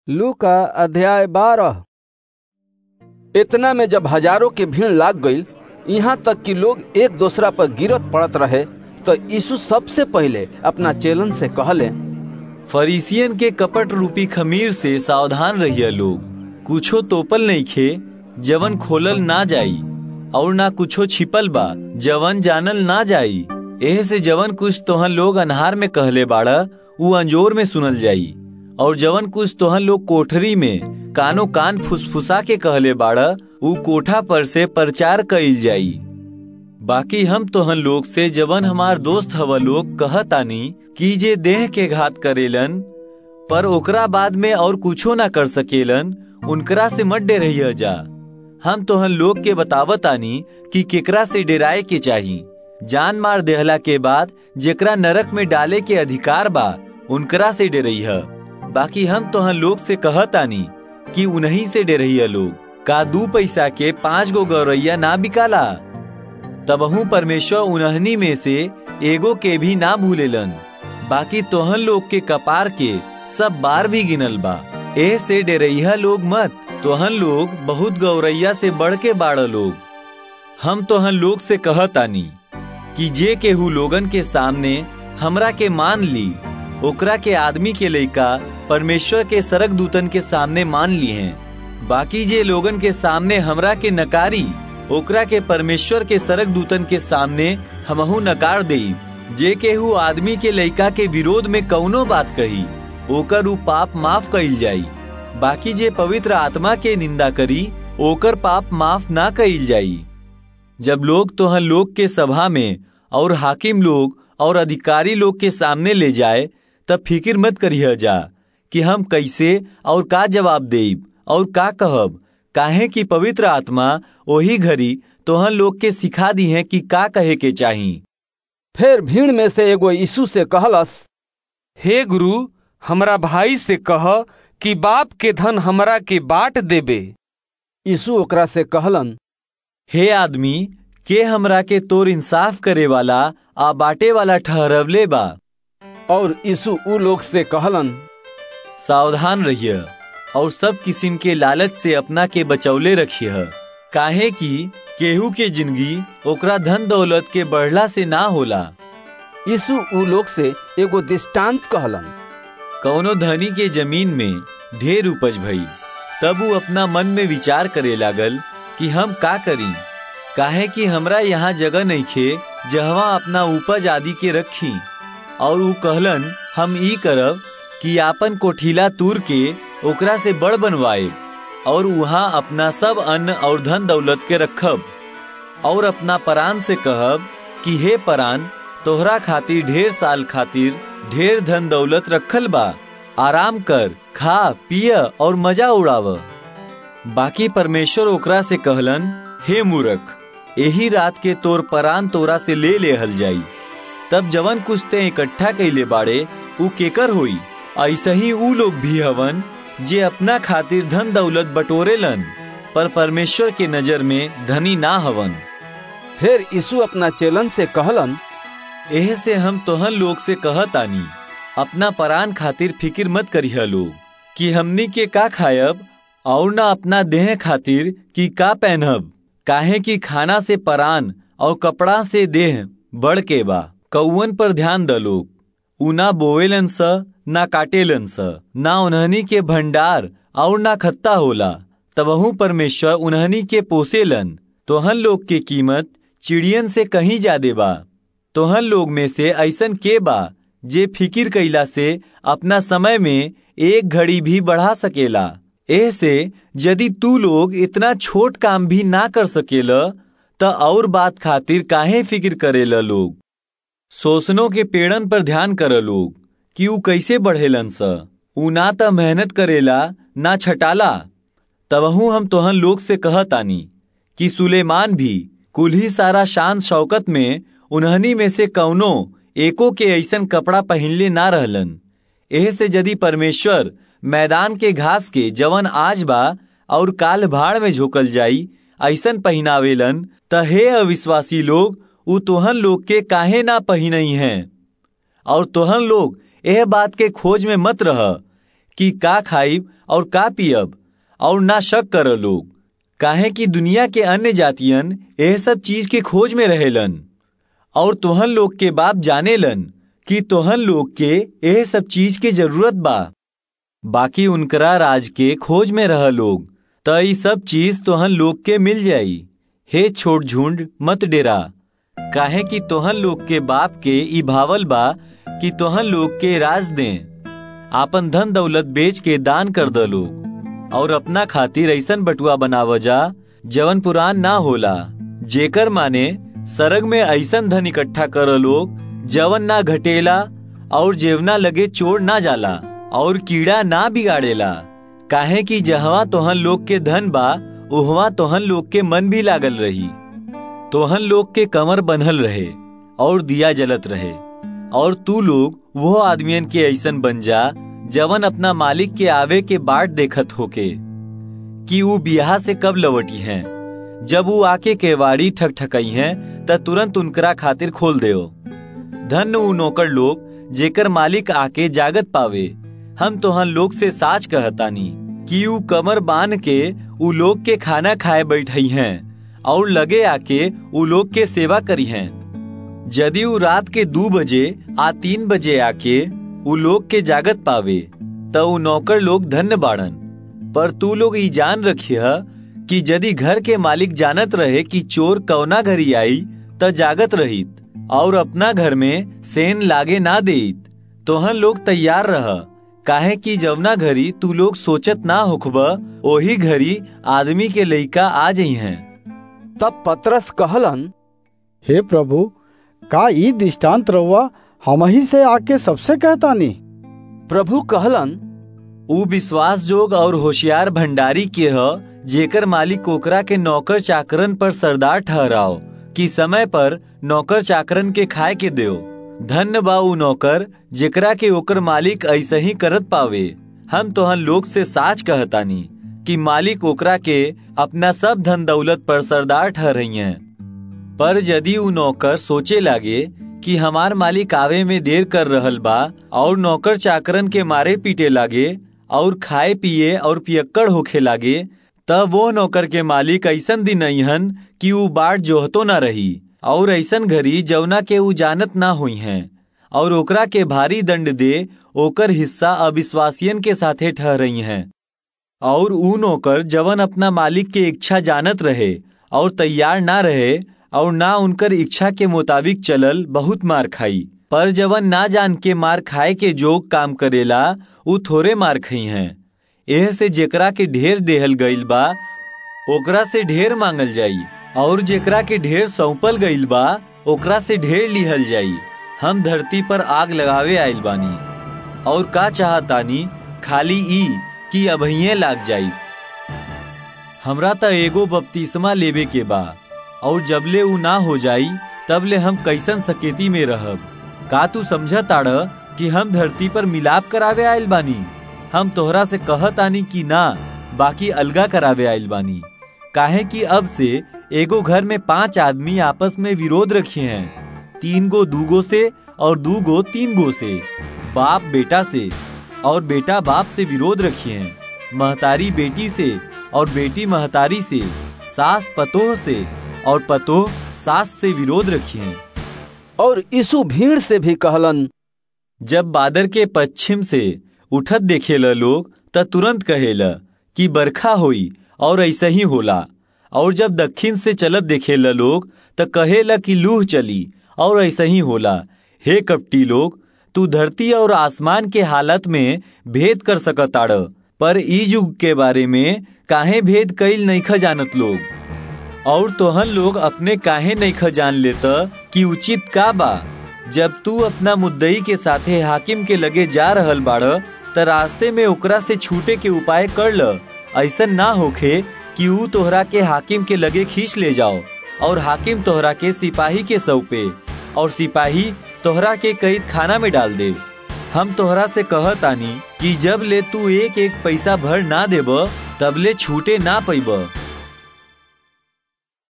लू का अध्याय बारह इतना में जब हजारों की भीड़ लाग गई यहाँ तक कि लोग एक दूसरा पर गिरत पड़त रहे तो यीशु सबसे पहले अपना चेलन से कहले फरीसियन के कपट रूपी खमीर से सावधान रहिए लोग कुछो तोपल नहीं खे जवन खोलल ना जाई और ना कुछो छिपल बा जवन जानल ना जाई एह से जवन कुछ तोहन लोग अनहार में कहले बाड़ा उ अंजोर में सुनल जाई और जवन कुछ तोहन लोग कोठरी में कानो कान फुसफुसा के कहले बाड़ा उ कोठा पर से प्रचार कइल जाई बाकी हम तोहन लोग से जवन हमार दोस्त हवा लोग कहतानी कि जे देह के घात करेलन पर ओकरा बाद में और कुछो ना कर सकेलन उनकरा से मत डे जा हम तोहन लोग के बतावतानी कि केकरा से डेराए के चाही जान मार देहला के बाद जेकरा नरक में डाले के अधिकार बा उनकरा से डरई है बाकी हम तोहन लोग से कहतानी कि उन्हीं से डरई लोग का दू पैसा के पांच गो गौरैया ना बिकाला तबहू परमेश्वर उन्हनी में से एगो के भी ना भूलेलन बाकी तोहन लोग के कपार के सब बार भी गिनल बा ए से डेरैया लोग मत तोहन लोग बहुत गौरैया से बढ़ के बाड़ लोग हम तोहन लोग से कहतानी कि जे केहू लोगन के सामने हमरा के मान ली ओकरा के आदमी के लइका परमेश्वर के सरक दूतन के सामने मान ली हैं बाकी जे लोगन के सामने हमरा के नकारी ओकरा के परमेश्वर के सरक दूतन के सामने हमहू नकार देई जे केहू आदमी के लइका के विरोध में कौनो बात कही ओकर उ पाप माफ कइल जाई बाकी जे पवित्र आत्मा के निंदा करी ओकर पाप माफ ना कइल जाई जब लोग तोहन लोग के सभा में और हाकिम लोग और अधिकारी लोग के सामने ले जाए तब फिक्र मत करिए जा कि हम कैसे और का जवाब देब और का कहब काहे कि पवित्र आत्मा वही घड़ी तोहन लोग के सिखा दी है कि का कहे के चाही फिर भीड़ में से एगो यीशु से कहलस हे गुरु हमरा भाई से कह कि बाप के धन हमरा के बांट देबे यीशु ओकरा से कहलन हे आदमी के हमरा के तोर इंसाफ करे वाला आ बाटे वाला ठहरवले बा और यीशु उ लोग से कहलन सावधान रहिए और सब किस्म के लालच से अपना के बचौले रखिए काहे कि केहू के जिंदगी ओकरा धन दौलत के बढ़ला से ना होला यीशु उ लोग से एगो दृष्टांत कहलन कौनो धनी के जमीन में ढेर उपज भई तब वो अपना मन में विचार करे लागल कि हम का करी काहे कि हमरा यहाँ जगह नहीं खे जहवा अपना उपज आदि के रखी और उ कहलन हम ई करब कि आपन कोठीला तूर के ओकरा से बड़ बनवाए और वहाँ अपना सब अन्न और धन दौलत के रखब और अपना परान से कहब कि हे परान तोहरा खातिर ढेर साल खातिर ढेर धन दौलत रखल बा आराम कर खा पिय और मजा उड़ाव बाकी परमेश्वर ओकरा से कहलन हे मूर्ख यही रात के तोर परान तोरा से ले लेहल जाई तब जवन कुछ ते इकट्ठा कैले बाड़े उ केकर होई ऐसा ही उ लोग भी हवन जे अपना खातिर धन दौलत बटोरेलन पर परमेश्वर के नजर में धनी ना हवन फिर यीशु अपना चेलन से कहलन एह से हम तोहन लोग से कहतानी अपना परान खातिर फिक्र मत करिह लोग कि हमनी के का खायब और ना अपना देह खातिर कि का पहनब काहे कि खाना से परान और कपड़ा से देह बढ़ के बा कौवन पर ध्यान द लोग उ ना बोवेलन स ना काटेलन स ना उन्हनी के भंडार और ना खत्ता होला तबहू परमेश्वर उन्हनी के पोसेलन तोहन लोग के कीमत चिड़ियन से कहीं ज्यादा बा तोहन लोग में से ऐसन के बा जे फिकिर कैला से अपना समय में एक घड़ी भी बढ़ा सकेला एह से यदि तू लोग इतना छोट काम भी ना कर सकेला त और बात खातिर काहे फिक्र करेला लोग शोषणों के पेड़न पर ध्यान कर लोग कि ऊ कैसे बढ़ेलन स ऊ ना त मेहनत करेला ना छटाला तबहू हम तोहन लोग से कहतानी कि सुलेमान भी कुल ही सारा शान शौकत में उन्हनी में से कौनो एको के ऐसन कपड़ा पहनले ना रहलन एह से यदि परमेश्वर मैदान के घास के जवन आज बा और काल भाड़ में झोकल जाई ऐसन पहनावेलन त हे अविश्वासी लोग उ तोहन लोग के काहे ना पहिनई हैं और तोहन लोग यह बात के खोज में मत रह कि का खाइब और का पियब और ना शक कर लोग काहे कि दुनिया के अन्य जातियन यह सब चीज के खोज में रहेलन और तोहन लोग के बाप जानेलन कि तोहन लोग के यह सब चीज के जरूरत बा बाकी उनकरा राज के खोज में रह लोग त ई सब चीज तोहन लोग के मिल जाई हे छोट झुंड मत डेरा काहे कि तोहन लोग के बाप के ई भावल बा कि तोहन लोग के राज दें आपन धन दौलत बेच के दान कर द लोग और अपना खातिर ऐसन बटुआ बनाव जा जवन पुरान ना होला जेकर माने सरग में ऐसन धन इकट्ठा कर लोग जवन ना घटेला और जेवना लगे चोर ना जाला और कीड़ा ना बिगाड़ेला काहे कि जहवा तोहन लोग के धन बा उहवा तोहन लोग के मन भी लागल रही तोहन लोग के कमर बनल रहे और दिया जलत रहे और तू लोग वो आदमियन के ऐसन बन जा जवन अपना मालिक के आवे के बाट देखत होके कि ऊ बियाह से कब लवटी हैं जब ऊ आके केवाड़ी ठकठकई हैं त तुरंत उनकरा खातिर खोल देओ धन ऊ नौकर लोग जेकर मालिक आके जागत पावे हम तोहन लोग से साच कहतानी कि ऊ कमर बांध के ऊ लोग के खाना खाए बैठई हैं और लगे आके ऊ लोग के सेवा करी हैं यदि ऊ रात के दो बजे आ तीन बजे आके ऊ लोग के जागत पावे त ऊ नौकर लोग धन्य बाड़न पर तू लोग ई जान रखिय कि यदि घर के मालिक जानत रहे कि चोर कौना घरी आई त जागत रहित और अपना घर में सेन लागे ना देत तोहन लोग तैयार रह काहे कि जवना घरी तू लोग सोचत ना होखब ओही घरी आदमी के लइका आ जई हैं तब पतरस कहलन हे प्रभु का ई दृष्टांत रहुआ हम ही से आके सबसे कहतानी प्रभु कहलन ऊ विश्वास जोग और होशियार भंडारी के ह जेकर मालिक ओकरा के नौकर चाकरन पर सरदार ठहराओ कि समय पर नौकर चाकरन के खाए के देओ धन्य बा ऊ नौकर जेकरा के ओकर मालिक ऐसे ही करत पावे हम तोहन लोग से साच कहतानी कि मालिक ओकरा के अपना सब धन दौलत पर सरदार ठहरई हैं पर यदि ऊ नौकर सोचे लागे कि हमार मालिक आवे में देर कर रहल बा और नौकर चाकरन के मारे पीटे लागे और खाए पिए और पियक्कड़ होखे लागे तब वो नौकर के मालिक ऐसन दिन अहन कि ऊ बाट जोहतो ना रही और ऐसन घड़ी जवना के ऊ जानत ना हुई हैं और ओकरा के भारी दंड दे ओकर हिस्सा अविश्वासियन के साथे ठहरई हैं और ऊ नौकर जवन अपना मालिक के इच्छा जानत रहे और तैयार ना रहे और ना उनकर इच्छा के मुताबिक चलल बहुत मार खाई पर जवन ना जान के मार खाए के जोग काम करेला ऊ थोड़े मार खई हैं एह से जेकरा के ढेर देहल गईल बा ओकरा से ढेर मांगल जाई और जेकरा के ढेर सौंपल गईल बा ओकरा से ढेर लिहल जाई हम धरती पर आग लगावे आइल बानी और का चाहतानी खाली ई कि अभइये लाग जाई हमरा त एगो बपतिस्मा लेवे के बा और जबले ऊ ना हो जाई तबले हम कैसन सकेती में रहब का तू समझ ताड़ कि हम धरती पर मिलाप करावे आयल बानी हम तोहरा से कहत आनी कि ना बाकी अलगा करावे आयल बानी काहे कि अब से एगो घर में पांच आदमी आपस में विरोध रखे हैं तीन गो दूगो से और दू गो तीन गो से बाप बेटा से और बेटा बाप से विरोध रखे हैं महतारी बेटी से और बेटी महतारी से सास पतोह से और पतोह सास से विरोध रखी हैं और यीशु भीड़ से भी कहलन जब बादर के पश्चिम से उठत देखेला लोग त तुरंत कहेला कि बरखा होई और ऐसा ही होला और जब दक्षिण से चलत देखेला लोग त कहेला कि लूह चली और ऐसा ही होला हे कपटी लोग तू धरती और आसमान के हालत में भेद कर सकताड़ पर ई युग के बारे में काहे भेद कईल नईख जानत लोग और तोहन लोग अपने काहे नईख जान लेता कि उचित का बा जब तू अपना मुद्दई के साथे हाकिम के लगे जा रहल बाड़ त रास्ते में ओकरा से छूटे के उपाय कर ल ऐसा ना होखे कि ऊ तोहरा के हाकिम के लगे खींच ले जाओ और हाकिम तोहरा के सिपाही के सौंपे और सिपाही तोहरा के कैद खाना में डाल दे हम तोहरा से कहतानी कि जब ले तू एक एक पैसा भर ना देब तब ले छूटे ना पैब